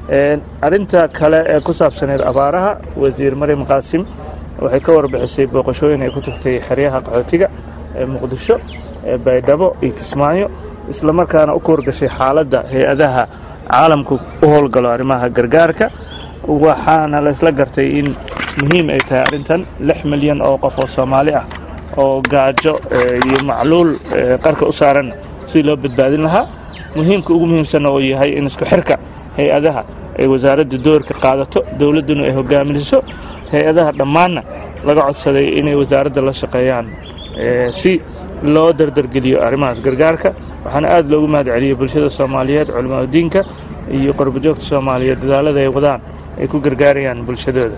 arrinta kale ee ku saabsaneed abaaraha wasiir maryam qaasim waxay ka warbixisay booqashooyin ay ku tagtay xeryaha qaxootiga ee muqdisho ee baydhabo iyo kismaayo islamarkaana u kuwargashay xaaladda hay-adaha caalamku u howlgalo arrimaha gargaarka waxaana la isla gartay in muhiim ay tahay arrintan lix milyan oo qof oo soomaali ah oo gaajo iyo macluul qarka u saaran sidii loo badbaadin lahaa muhiimka ugu muhiimsanna uu yahay in isku xirka hay-adaha ay wasaaradda doorka qaadato dowladduna ay hogaaminiso hay-adaha dhammaanna laga codsaday inay wasaaradda la shaqeeyaan si loo dardargeliyo arrimahaas gargaarka waxaana aad loogu mahad celiyey bulshada soomaaliyeed culimaadudiinka iyo qorbojoogta soomaaliyeed dadaalada ay wadaan ay ku gargaarayaan bulshadooda